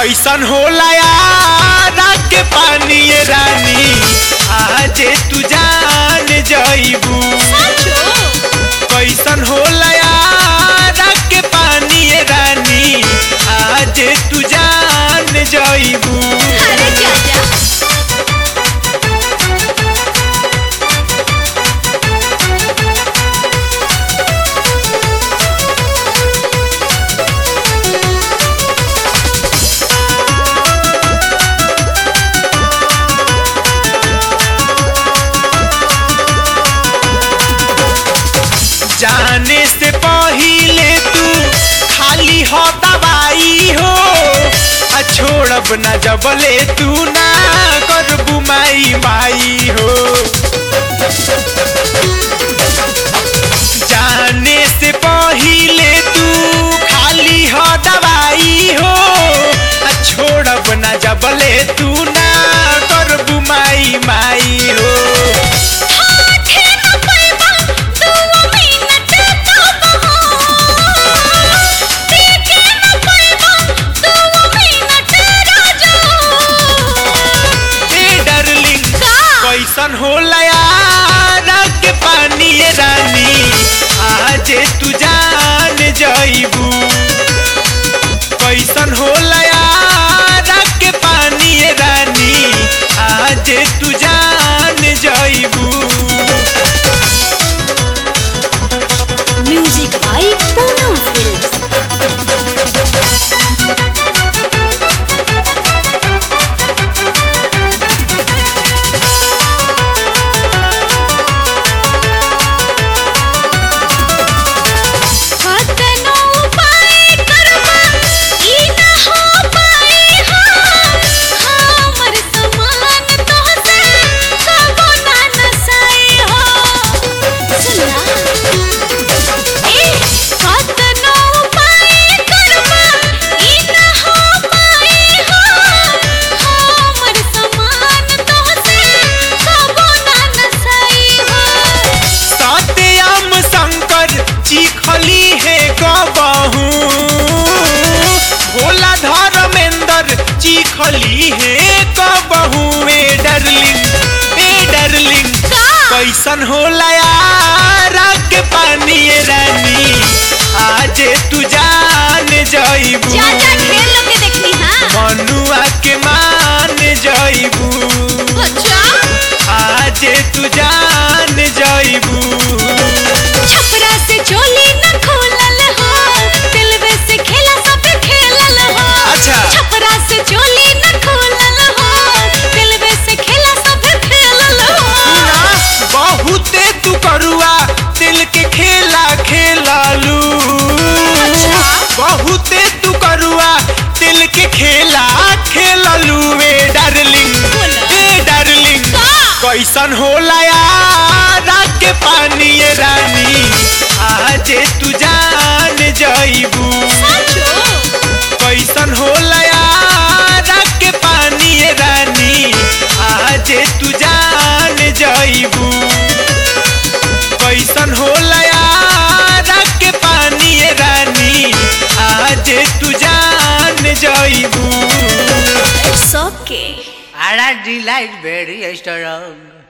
कैसन होला यार के पानी ये रानी आजे तू जान जईबू कैसन होला यार के पानी ये रानी आजे तू जान जईबू अरे चाचा जाने से पहिले तू खाली हो दवाई हो आ छोड़ब ना जबले तू ना करबू माई माई हो जाने से पहिले तू खाली हो दवाई हो आ छोड़ब ना जबले तू ना करबू माई माई हो हाथे न पैबा दुआ मिनट तब हो देखे न पैबा दुआ मिनट राजा ए डार्लिंग का कैसन होला यार के पानी ये रानी आजे तू जान जईबू कैसन होला यार के पानी ये रानी आजे तू जान जईबू म्यूजिक बाय पूनम फिल्म्स कतनो उपाय करबा ई न हो पाए हो हमर समान तोहसे कबो ना नसाई हो सुना ए कतनो उपाय करबा ई न हो पाए हो हमर समान तोहसे कबो ना नसाई हो सत्यम शंकर चिखली है गबहू भोला धर्मेंद्र चिखली है कबहू ए डार्लिंग ए डार्लिंग का कैसन होला यार के पानी ये रानी आजे तू जान जईबू चाचा ढेर लोग के देखनी हाँ मनुआ के मान जईबू अच्छा आजे तू जान जईबू छपरा से चोली न खोलल हो दिलवे से खेला सब खेलल हो अच्छा। छपरा से चोली न खोलल हो दिलवे से खेला सब खेलल हो ना बहुते तू करुआ दिल के खेला खेलालू अच्छा। बहुते तू करुआ दिल के खेला खेलालू ए डार्लिंग बोला। ए डार्लिंग का? कैसन होला यार के पानी ये रानी आजे तू जान जईबू साचो कैसन होला यार के पानी ये रानी आजे तू जान जईबू कैसन होला यार के पानी ये रानी आजे तू जान जईबू it's okay Ara delight very strong.